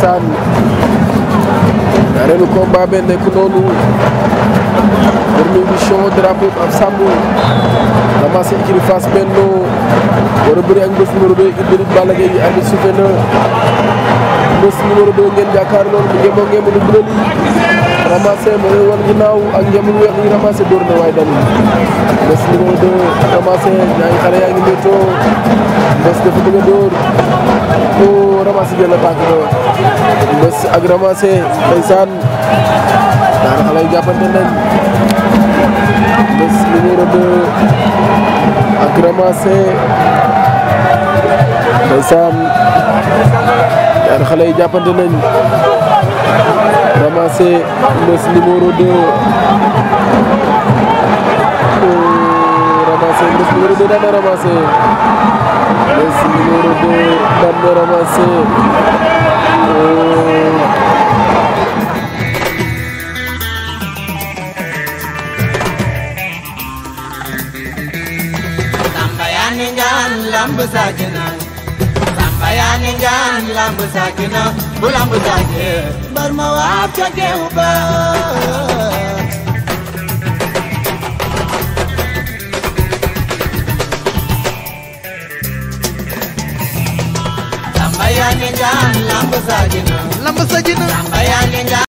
ndeysaan ñaareelu combat be nekk noonu première édition drapeau ab Sambou ramassé écurie Fass Benno war a bëri ak mbës numéro 2 Idriss Balla Gaye arbitre sifflé na mbës numéro 2 ngeen jàkkaar loolu bu ngeen moo ngeen mën a bëri ramassé ma lay wan ginnaaw ak ngeen mën weex yi ramassé dóor na waaye dañuy mbës numéro 2 ramassé ñaari xale yaa ngi méttoo mbës dafa bëgg a dóor ko ramassé jël la tànk ba mbës ak ramassé ndeysaan ñaari xale yi jàppante nañ mbës numéro 2 ak ramassé ndeysaan ñaari xale yi jàppante nañ ramassé mbës numéro 2 ramassé mbës numéro 2 daan na ramassé mbës numéro 2 daan na ramassé Samba yaa ni ngaan lamb saakina Samba yaa ni ngaan lamb saakina bu lamb saake bar ma waab ca geew ba Samba yaa ni ngaan lamb saakina lamb sa ji na Samba yaa ni ngaan